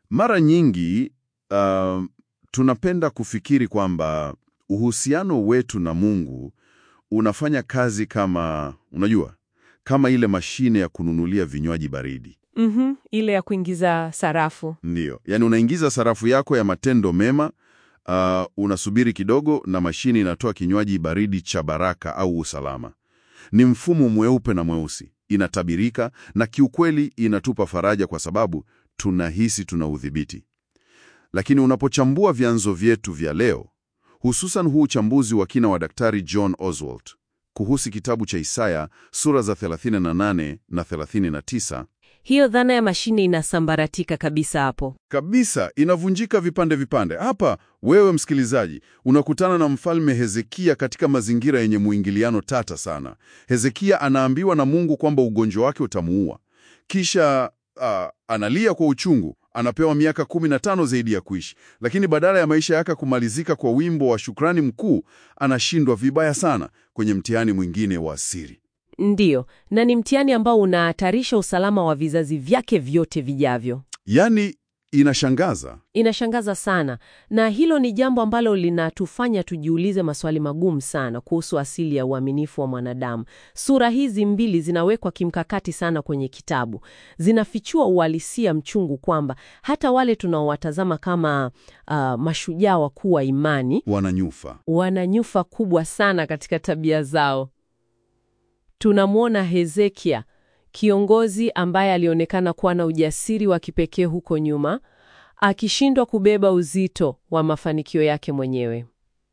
Mara nyingi uh, tunapenda kufikiri kwamba uhusiano wetu na Mungu unafanya kazi kama, unajua, kama ile mashine ya kununulia vinywaji baridi. Mhm, ile ya kuingiza sarafu. Ndiyo, yaani unaingiza sarafu yako ya matendo mema, uh, unasubiri kidogo na mashine inatoa kinywaji baridi cha baraka au usalama. Ni mfumo mweupe na mweusi, inatabirika na kiukweli inatupa faraja kwa sababu tunahisi tuna udhibiti. Lakini unapochambua vyanzo vyetu vya leo, hususan huu uchambuzi wa kina wa Daktari John Oswald kuhusu kitabu cha Isaya sura za 38 na 39 Hiyo dhana ya mashine inasambaratika kabisa hapo. kabisa inavunjika vipande vipande. Hapa wewe msikilizaji, unakutana na mfalme Hezekia katika mazingira yenye mwingiliano tata sana. Hezekia anaambiwa na Mungu kwamba ugonjwa wake utamuua, kisha ah, analia kwa uchungu, anapewa miaka 15 zaidi ya kuishi, lakini badala ya maisha yake kumalizika kwa wimbo wa shukrani mkuu, anashindwa vibaya sana kwenye mtihani mwingine wa siri. Ndiyo, na ni mtihani ambao unahatarisha usalama wa vizazi vyake vyote vijavyo. Yaani, inashangaza Inashangaza sana, na hilo ni jambo ambalo linatufanya tujiulize maswali magumu sana kuhusu asili ya uaminifu wa mwanadamu. Sura hizi mbili zinawekwa kimkakati sana kwenye kitabu, zinafichua uhalisia mchungu kwamba hata wale tunaowatazama kama ah, mashujaa wakuu wa imani wananyufa. wana nyufa kubwa sana katika tabia zao. Tunamwona Hezekia, kiongozi ambaye alionekana kuwa na ujasiri wa kipekee huko nyuma, akishindwa kubeba uzito wa mafanikio yake mwenyewe.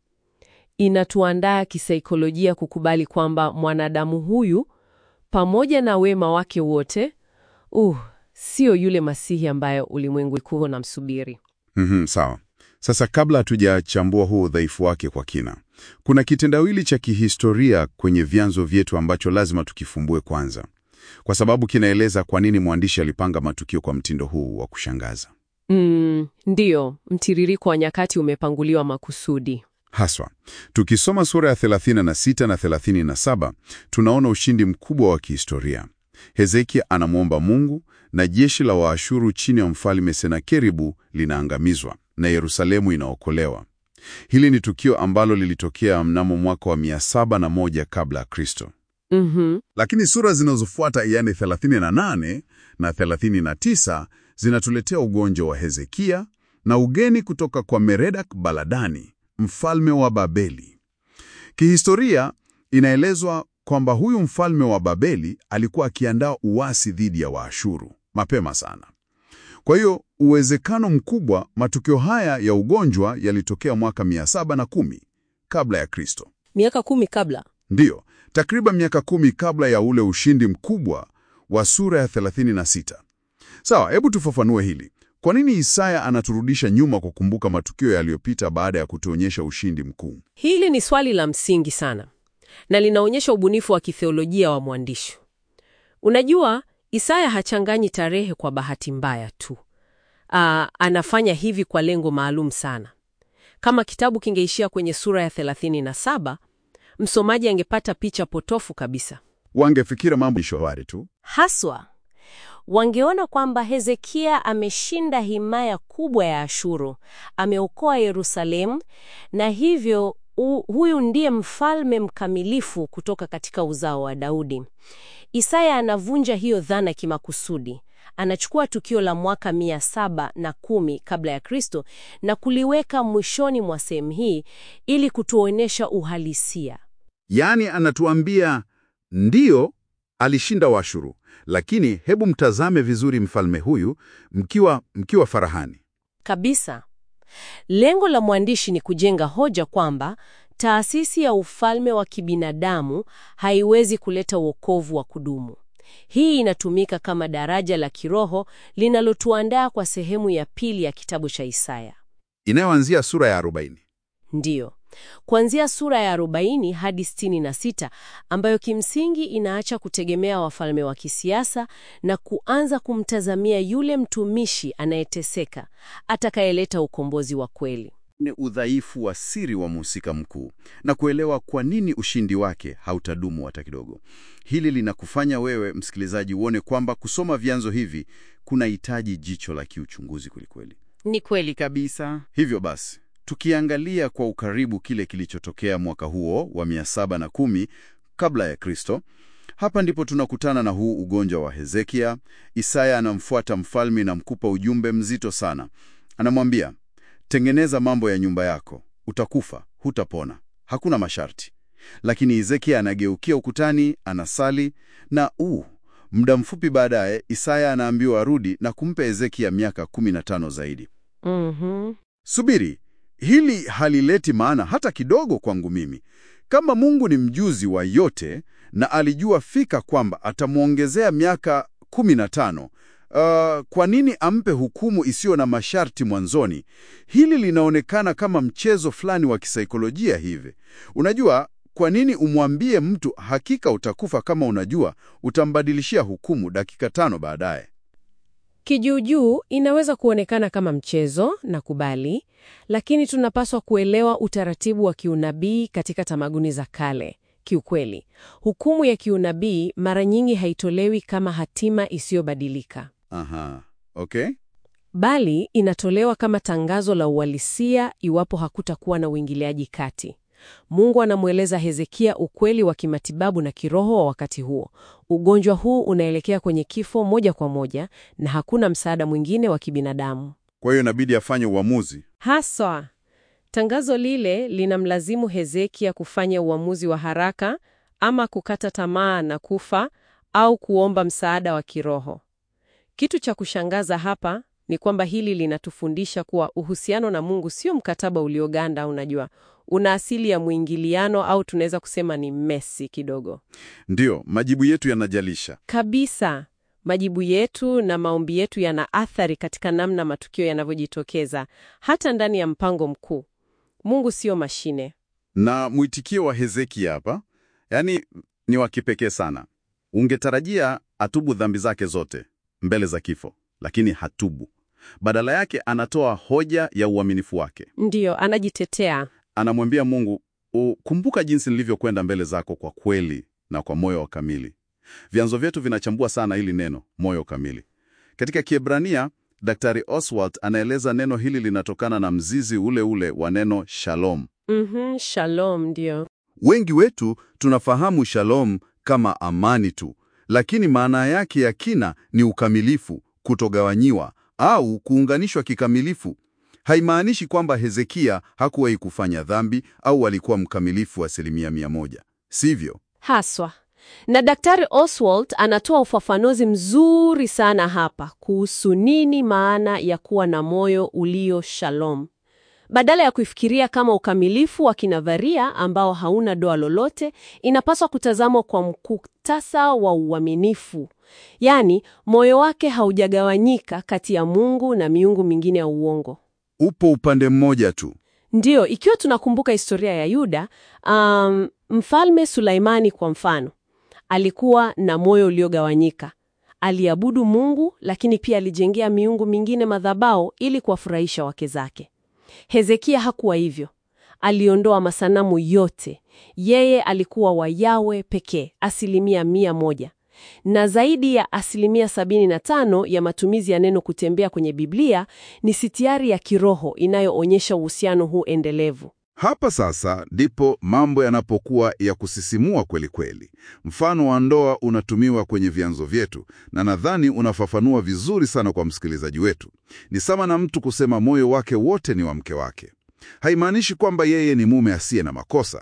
Inatuandaa kisaikolojia kukubali kwamba mwanadamu huyu pamoja na wema wake wote, uh, sio yule Masihi ambaye ulimwengu ulikuwa unamsubiri. Mhm, sawa. Sasa kabla hatujachambua huu udhaifu wake kwa kina, kuna kitendawili cha kihistoria kwenye vyanzo vyetu ambacho lazima tukifumbue kwanza, kwa sababu kinaeleza kwa nini mwandishi alipanga matukio kwa mtindo huu wa kushangaza. Mm, ndiyo, mtiririko wa nyakati umepanguliwa makusudi. Haswa tukisoma sura ya 36 na 37, tunaona ushindi mkubwa wa kihistoria. Hezekia anamwomba Mungu na jeshi la Waashuru chini ya mfalme Senakeribu linaangamizwa na Yerusalemu inaokolewa. Hili ni tukio ambalo lilitokea mnamo mwaka wa 701 kabla ya Kristo. Mhm. Lakini sura zinazofuata yani 38 na 39 zinatuletea ugonjwa wa Hezekia na ugeni kutoka kwa Meredak Baladani, mfalme wa Babeli. Kihistoria inaelezwa kwamba huyu mfalme wa Babeli alikuwa akiandaa uasi dhidi ya Waashuru mapema sana. Kwa hiyo uwezekano mkubwa matukio haya ya ugonjwa yalitokea mwaka 710 kabla ya Kristo. Miaka kumi kabla. Ndiyo, takriban miaka kumi kabla ya ule ushindi mkubwa wa sura ya 36. Sawa, hebu tufafanue hili. Kwa nini Isaya anaturudisha nyuma kukumbuka matukio yaliyopita baada ya kutuonyesha ushindi mkuu? Hili ni swali la msingi sana na linaonyesha ubunifu wa kitheolojia wa mwandishi. Unajua, Isaya hachanganyi tarehe kwa bahati mbaya tu. Aa, anafanya hivi kwa lengo maalum sana. Kama kitabu kingeishia kwenye sura ya 37, msomaji angepata picha potofu kabisa. Wangefikira mambo ni shwari tu. Haswa wangeona kwamba Hezekia ameshinda himaya kubwa ya Ashuru, ameokoa Yerusalemu, na hivyo u, huyu ndiye mfalme mkamilifu kutoka katika uzao wa Daudi. Isaya anavunja hiyo dhana kimakusudi. Anachukua tukio la mwaka mia saba na kumi kabla ya Kristo na kuliweka mwishoni mwa sehemu hii ili kutuonyesha uhalisia. Yaani anatuambia ndiyo, alishinda Washuru, lakini hebu mtazame vizuri mfalme huyu mkiwa, mkiwa farahani. Kabisa. Lengo la mwandishi ni kujenga hoja kwamba taasisi ya ufalme wa kibinadamu haiwezi kuleta wokovu wa kudumu. Hii inatumika kama daraja la kiroho linalotuandaa kwa sehemu ya pili ya kitabu cha Isaya. Inayoanzia sura ya 40. Ndiyo, kuanzia sura ya 40 hadi 66 ambayo kimsingi inaacha kutegemea wafalme wa kisiasa na kuanza kumtazamia yule mtumishi anayeteseka atakayeleta ukombozi wa kweli. ni udhaifu wa siri wa mhusika mkuu na kuelewa kwa nini ushindi wake hautadumu hata kidogo. Hili linakufanya wewe msikilizaji uone kwamba kusoma vyanzo hivi kunahitaji jicho la kiuchunguzi kwelikweli. Ni kweli Kabisa. Hivyo basi, tukiangalia kwa ukaribu kile kilichotokea mwaka huo wa 710 kabla ya Kristo, hapa ndipo tunakutana na huu ugonjwa wa Hezekia. Isaya anamfuata mfalme na mkupa ujumbe mzito sana. Anamwambia, tengeneza mambo ya nyumba yako, utakufa, hutapona, hakuna masharti. Lakini Hezekia anageukia ukutani, anasali na uu muda mfupi baadaye Isaya anaambiwa arudi na kumpa Hezekia miaka 15 zaidi. Mhm. Subiri, hili halileti maana hata kidogo kwangu mimi. Kama Mungu ni mjuzi wa yote na alijua fika kwamba atamwongezea miaka 15, uh, kwa nini ampe hukumu isiyo na masharti mwanzoni? Hili linaonekana kama mchezo fulani wa kisaikolojia hivi. Unajua, kwa nini umwambie mtu hakika utakufa kama unajua utambadilishia hukumu dakika tano baadaye? Kijuujuu inaweza kuonekana kama mchezo na kubali, lakini tunapaswa kuelewa utaratibu wa kiunabii katika tamaduni za kale. Kiukweli, hukumu ya kiunabii mara nyingi haitolewi kama hatima isiyobadilika, Aha, okay. bali inatolewa kama tangazo la uhalisia iwapo hakutakuwa na uingiliaji kati. Mungu anamweleza Hezekia ukweli wa kimatibabu na kiroho wa wakati huo. Ugonjwa huu unaelekea kwenye kifo moja kwa moja na hakuna msaada mwingine wa kibinadamu. Kwa hiyo inabidi afanye uamuzi. Haswa, tangazo lile linamlazimu Hezekia kufanya uamuzi wa haraka, ama kukata tamaa na kufa au kuomba msaada wa kiroho. Kitu cha kushangaza hapa ni kwamba hili linatufundisha kuwa uhusiano na Mungu sio mkataba ulioganda, unajua, una asili ya mwingiliano au tunaweza kusema ni mesi kidogo. Ndiyo, majibu yetu yanajalisha. Kabisa. Majibu yetu na maombi yetu yana athari katika namna matukio yanavyojitokeza hata ndani ya mpango mkuu. Mungu sio mashine. Na mwitikio wa Hezekia hapa, yaani ni wa kipekee sana. Ungetarajia atubu dhambi zake zote mbele za kifo, lakini hatubu. Badala yake anatoa hoja ya uaminifu wake. Ndiyo, anajitetea. Anamwambia Mungu, ukumbuka jinsi nilivyokwenda mbele zako kwa kweli na kwa moyo wa kamili. Vyanzo vyetu vinachambua sana hili neno moyo kamili. Katika Kiebrania, Daktari Oswald anaeleza neno hili linatokana na mzizi ule ule wa neno shalom. Mhm, shalom, ndiyo. Wengi wetu tunafahamu shalom kama amani tu, lakini maana yake ya kina ni ukamilifu, kutogawanyiwa au kuunganishwa kikamilifu. Haimaanishi kwamba Hezekia hakuwahi kufanya dhambi au alikuwa mkamilifu asilimia mia moja, sivyo? Haswa. Na Daktari Oswald anatoa ufafanuzi mzuri sana hapa kuhusu nini maana ya kuwa na moyo ulio shalom. Badala ya kuifikiria kama ukamilifu wa kinadharia ambao hauna doa lolote, inapaswa kutazamwa kwa mkutasa wa uaminifu. Yaani, moyo wake haujagawanyika kati ya Mungu na miungu mingine ya uongo. Upo upande mmoja tu. Ndiyo, ikiwa tunakumbuka historia ya Yuda, um, Mfalme Sulaimani kwa mfano, alikuwa na moyo uliogawanyika. Aliabudu Mungu, lakini pia alijengea miungu mingine madhabahu ili kuwafurahisha wake zake. Hezekia hakuwa hivyo. Aliondoa masanamu yote. Yeye alikuwa wa Yawe pekee, asilimia mia moja. Na zaidi ya asilimia sabini na tano ya matumizi ya neno kutembea kwenye Biblia ni sitiari ya kiroho inayoonyesha uhusiano huu endelevu. Hapa sasa ndipo mambo yanapokuwa ya kusisimua kweli kweli. Mfano wa ndoa unatumiwa kwenye vyanzo vyetu, na nadhani unafafanua vizuri sana kwa msikilizaji wetu. Ni sawa na mtu kusema moyo wake wote ni wa mke wake. Haimaanishi kwamba yeye ni mume asiye na makosa.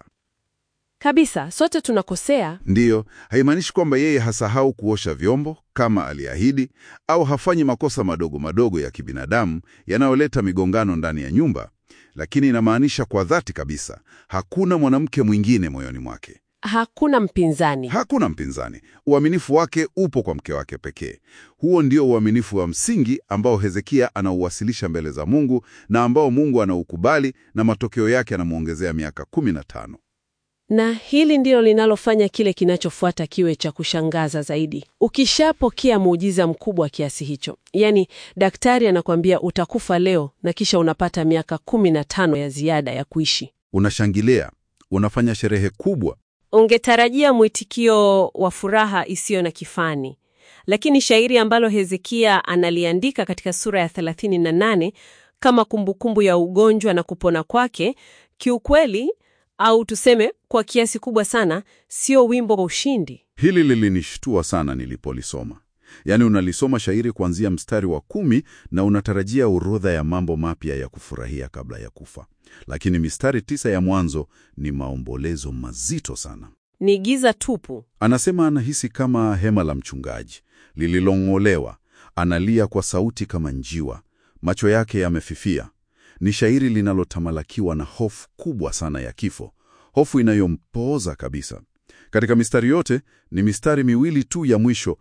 Kabisa, sote tunakosea. Ndiyo, haimaanishi kwamba yeye hasahau kuosha vyombo kama aliahidi, au hafanyi makosa madogo madogo ya kibinadamu yanayoleta migongano ndani ya nyumba, lakini inamaanisha kwa dhati kabisa, hakuna mwanamke mwingine moyoni mwake, Hakuna mpinzani. hakuna mpinzani. Uaminifu wake upo kwa mke wake pekee. Huo ndio uaminifu wa msingi ambao Hezekia anauwasilisha mbele za Mungu na ambao Mungu anaukubali, na matokeo yake anamwongezea miaka 15. Na hili ndilo linalofanya kile kinachofuata kiwe cha kushangaza zaidi. Ukishapokea muujiza mkubwa kiasi hicho, yaani daktari anakwambia utakufa leo na kisha unapata miaka kumi na tano ya ziada ya kuishi, Unashangilia, unafanya sherehe kubwa. ungetarajia mwitikio wa furaha isiyo na kifani. Lakini shairi ambalo Hezekia analiandika katika sura ya 38 kama kumbukumbu ya ugonjwa na kupona kwake, kiukweli au tuseme kwa kiasi kubwa sana, sio wimbo wa ushindi. Hili lilinishtua sana nilipolisoma. Yaani unalisoma shairi kuanzia mstari wa kumi na unatarajia orodha ya mambo mapya ya kufurahia kabla ya kufa, lakini mistari tisa ya mwanzo ni maombolezo mazito sana. Ni giza tupu. Anasema anahisi kama hema la mchungaji lililong'olewa, analia kwa sauti kama njiwa, macho yake yamefifia. Ni shairi linalotamalakiwa na hofu kubwa sana ya kifo, hofu inayompooza kabisa. Katika mistari yote ni mistari miwili tu ya mwisho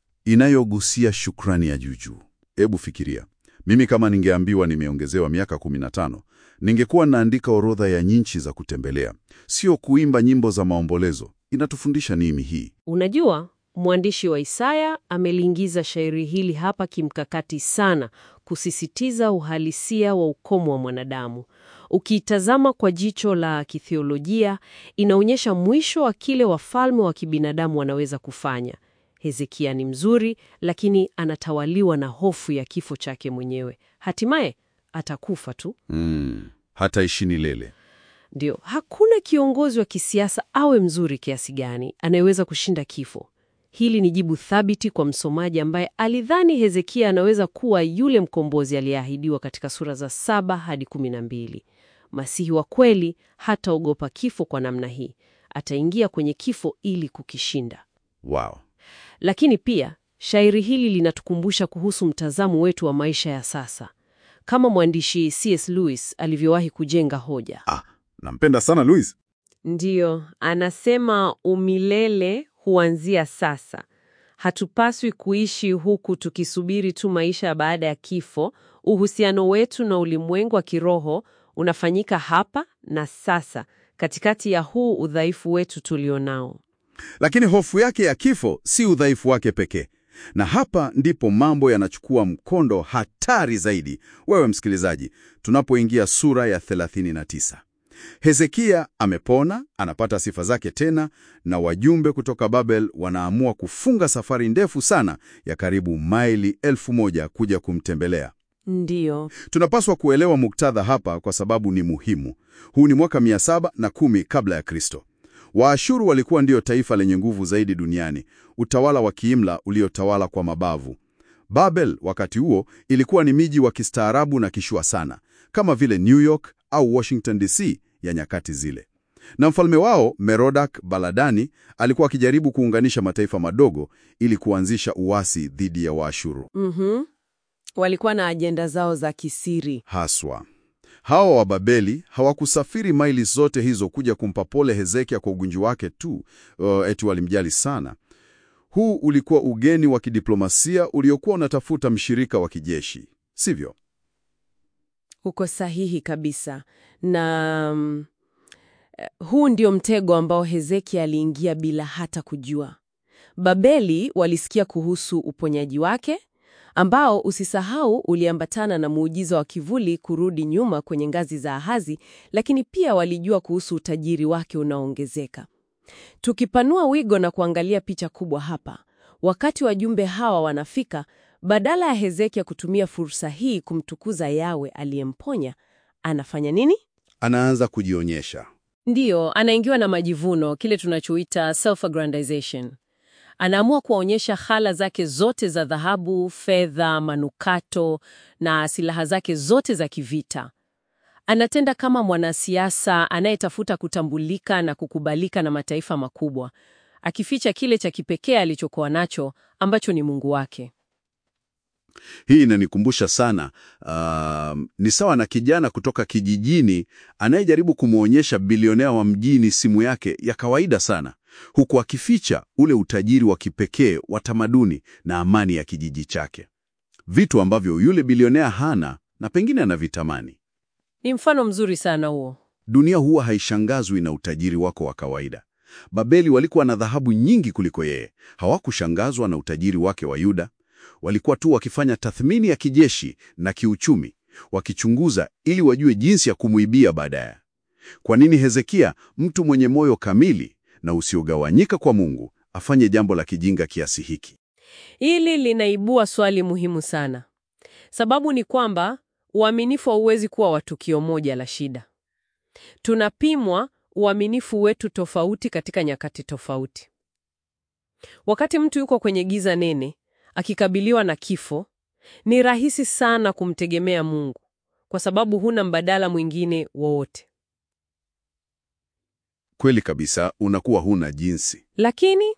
inayogusia shukrani ya juujuu. Hebu fikiria, mimi kama ningeambiwa nimeongezewa miaka 15, ningekuwa naandika orodha ya nchi za kutembelea, sio kuimba nyimbo za maombolezo. Inatufundisha nini hii? Unajua, mwandishi wa Isaya ameliingiza shairi hili hapa kimkakati sana, kusisitiza uhalisia wa ukomo wa mwanadamu. Ukiitazama kwa jicho la kithiolojia, inaonyesha mwisho wa kile wafalme wa kibinadamu wanaweza kufanya. Hezekia ni mzuri, lakini anatawaliwa na hofu ya kifo chake mwenyewe. Hatimaye atakufa tu. Mm, hataishi milele. Ndio, hakuna kiongozi wa kisiasa awe mzuri kiasi gani anayeweza kushinda kifo. Hili ni jibu thabiti kwa msomaji ambaye alidhani Hezekia anaweza kuwa yule mkombozi aliyeahidiwa katika sura za saba hadi kumi na mbili. Masihi wa kweli hataogopa kifo kwa namna hii, ataingia kwenye kifo ili kukishinda. Wow. Lakini pia shairi hili linatukumbusha kuhusu mtazamo wetu wa maisha ya sasa, kama mwandishi C.S. Lewis alivyowahi kujenga hoja. Ah, nampenda sana Louis. Ndiyo, anasema umilele huanzia sasa. Hatupaswi kuishi huku tukisubiri tu maisha baada ya kifo. Uhusiano wetu na ulimwengu wa kiroho unafanyika hapa na sasa, katikati ya huu udhaifu wetu tulionao. Lakini hofu yake ya kifo si udhaifu wake pekee. Na hapa ndipo mambo yanachukua mkondo hatari zaidi, wewe msikilizaji, tunapoingia sura ya 39. Hezekia amepona, anapata sifa zake tena, na wajumbe kutoka Babel wanaamua kufunga safari ndefu sana ya karibu maili elfu moja kuja kumtembelea. Ndiyo, Tunapaswa kuelewa muktadha hapa kwa sababu ni muhimu. Huu ni mwaka 710 kabla ya Kristo. Waashuru walikuwa ndio taifa lenye nguvu zaidi duniani, utawala wa kiimla uliotawala kwa mabavu. Babel wakati huo ilikuwa ni miji wa kistaarabu na kishua sana, kama vile New York au Washington DC ya nyakati zile. Na mfalme wao Merodak Baladani alikuwa akijaribu kuunganisha mataifa madogo ili kuanzisha uasi dhidi ya Waashuru. mhm, walikuwa na ajenda zao za kisiri. Haswa hawa wa Babeli hawakusafiri maili zote hizo kuja kumpa pole Hezekia kwa ugonjwa wake tu, uh, eti walimjali sana. Huu ulikuwa ugeni wa kidiplomasia uliokuwa unatafuta mshirika wa kijeshi, sivyo? Uko sahihi kabisa. Na mm, eh, huu ndio mtego ambao Hezekia aliingia bila hata kujua. Babeli walisikia kuhusu uponyaji wake ambao usisahau uliambatana na muujiza wa kivuli kurudi nyuma kwenye ngazi za Ahazi, lakini pia walijua kuhusu utajiri wake unaoongezeka. Tukipanua wigo na kuangalia picha kubwa hapa, wakati wajumbe hawa wanafika, badala ya Hezekia kutumia fursa hii kumtukuza Yawe aliyemponya, anafanya nini? Anaanza kujionyesha. Ndiyo, anaingiwa na majivuno, kile tunachoita self-aggrandization. Anaamua kuwaonyesha hala zake zote za dhahabu, fedha, manukato na silaha zake zote za kivita. Anatenda kama mwanasiasa anayetafuta kutambulika na kukubalika na mataifa makubwa, akificha kile cha kipekee alichokuwa nacho ambacho ni Mungu wake. Hii inanikumbusha sana uh, ni sawa na kijana kutoka kijijini anayejaribu kumwonyesha bilionea wa mjini simu yake ya kawaida sana, huku akificha ule utajiri wa kipekee wa tamaduni na amani ya kijiji chake, vitu ambavyo yule bilionea hana na pengine anavitamani. Ni mfano mzuri sana huo. Dunia huwa haishangazwi na utajiri wako wa kawaida. Babeli walikuwa na dhahabu nyingi kuliko yeye. Hawakushangazwa na utajiri wake wa Yuda. Walikuwa tu wakifanya tathmini ya kijeshi na kiuchumi, wakichunguza ili wajue jinsi ya kumuibia baadaye. Kwa nini Hezekia, mtu mwenye moyo kamili na usiogawanyika kwa Mungu, afanye jambo la kijinga kiasi hiki? Hili linaibua swali muhimu sana. Sababu ni kwamba uaminifu hauwezi kuwa wa tukio moja la shida. Tunapimwa uaminifu wetu tofauti katika nyakati tofauti. Wakati mtu yuko kwenye giza nene, akikabiliwa na kifo, ni rahisi sana kumtegemea Mungu kwa sababu huna mbadala mwingine wowote. Kweli kabisa, unakuwa huna jinsi. Lakini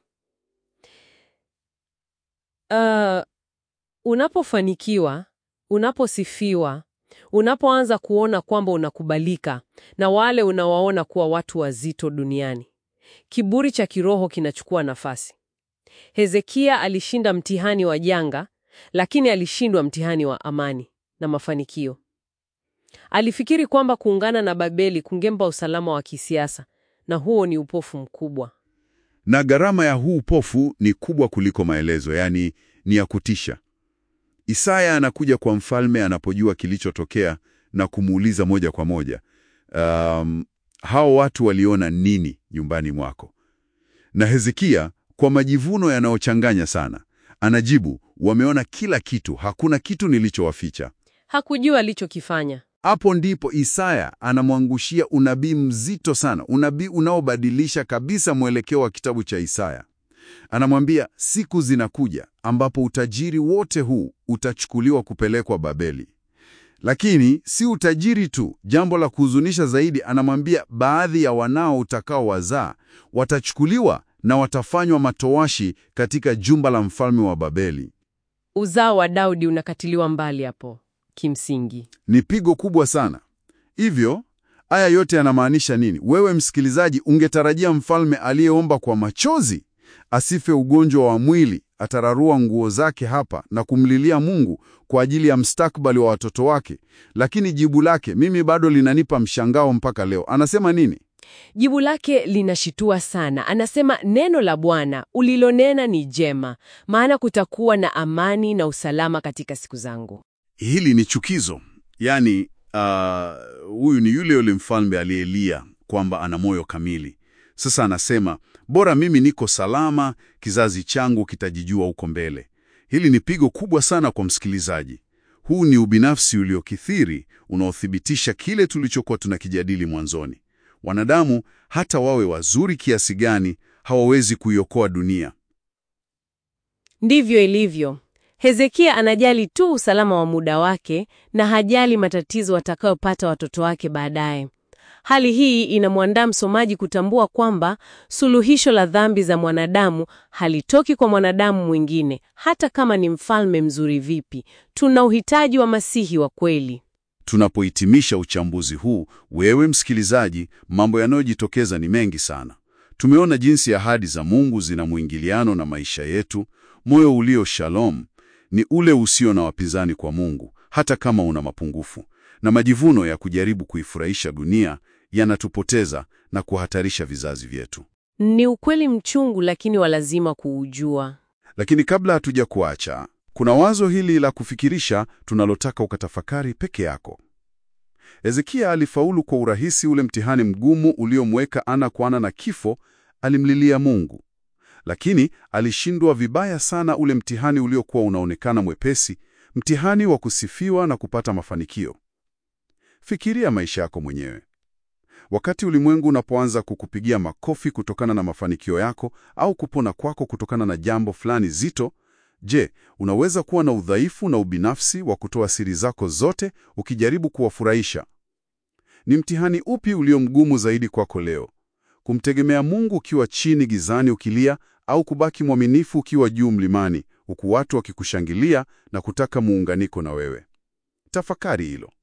uh, unapofanikiwa, unaposifiwa, unapoanza kuona kwamba unakubalika na wale unawaona kuwa watu wazito duniani, kiburi cha kiroho kinachukua nafasi. Hezekia alishinda mtihani wa janga, lakini alishindwa mtihani wa amani na mafanikio. Alifikiri kwamba kuungana na Babeli kungempa usalama wa kisiasa, na huo ni upofu mkubwa. Na gharama ya huu upofu ni kubwa kuliko maelezo, yaani ni ya kutisha. Isaya anakuja kwa mfalme anapojua kilichotokea na kumuuliza moja kwa moja, um, hao watu waliona nini nyumbani mwako? Na Hezekia kwa majivuno yanayochanganya sana anajibu, wameona kila kitu, hakuna kitu nilichowaficha. Hakujua alichokifanya. Hapo ndipo Isaya anamwangushia unabii mzito sana, unabii unaobadilisha kabisa mwelekeo wa kitabu cha Isaya. Anamwambia siku zinakuja ambapo utajiri wote huu utachukuliwa kupelekwa Babeli. Lakini si utajiri tu, jambo la kuhuzunisha zaidi, anamwambia baadhi ya wanao utakao wazaa watachukuliwa na watafanywa matowashi katika jumba la mfalme wa Babeli. Uzao wa Daudi unakatiliwa mbali hapo. Kimsingi Ni pigo kubwa sana. Hivyo haya yote yanamaanisha nini? Wewe msikilizaji, ungetarajia mfalme aliyeomba kwa machozi asife ugonjwa wa mwili atararua nguo zake hapa na kumlilia Mungu kwa ajili ya mstakbali wa watoto wake, lakini jibu lake mimi bado linanipa mshangao mpaka leo. Anasema nini? Jibu lake linashitua sana. Anasema, neno la Bwana ulilonena ni jema, maana kutakuwa na amani na usalama katika siku zangu. Hili ni chukizo. Yaani, huyu uh, ni yule yule mfalme aliyelia kwamba ana moyo kamili. Sasa anasema bora mimi niko salama, kizazi changu kitajijua huko mbele. Hili ni pigo kubwa sana kwa msikilizaji. Huu ni ubinafsi uliokithiri unaothibitisha kile tulichokuwa tunakijadili mwanzoni. Wanadamu hata wawe wazuri kiasi gani, hawawezi kuiokoa dunia. Ndivyo ilivyo. Hezekia anajali tu usalama wa muda wake na hajali matatizo watakayopata watoto wake baadaye. Hali hii inamwandaa msomaji kutambua kwamba suluhisho la dhambi za mwanadamu halitoki kwa mwanadamu mwingine, hata kama ni mfalme mzuri vipi. Tuna uhitaji wa Masihi wa kweli. Tunapohitimisha uchambuzi huu, wewe msikilizaji, mambo yanayojitokeza ni mengi sana. Tumeona jinsi ahadi za Mungu zina mwingiliano na maisha yetu. Moyo ulio shalom ni ule usio na wapinzani kwa Mungu, hata kama una mapungufu, na majivuno ya kujaribu kuifurahisha dunia yanatupoteza na kuhatarisha vizazi vyetu. Ni ukweli mchungu, lakini wa lazima kuujua. Lakini kabla hatuja kuacha, kuna wazo hili la kufikirisha tunalotaka ukatafakari peke yako. Hezekia alifaulu kwa urahisi ule mtihani mgumu uliomweka ana kwa ana na kifo. Alimlilia Mungu, lakini alishindwa vibaya sana ule mtihani uliokuwa unaonekana mwepesi, mtihani wa kusifiwa na kupata mafanikio. Fikiria maisha yako mwenyewe. Wakati ulimwengu unapoanza kukupigia makofi kutokana na mafanikio yako au kupona kwako kutokana na jambo fulani zito, je, unaweza kuwa na udhaifu na ubinafsi wa kutoa siri zako zote ukijaribu kuwafurahisha? Ni mtihani upi ulio mgumu zaidi kwako leo? Kumtegemea Mungu ukiwa chini gizani ukilia, au kubaki mwaminifu ukiwa juu mlimani, huku watu wakikushangilia na kutaka muunganiko na wewe? Tafakari hilo.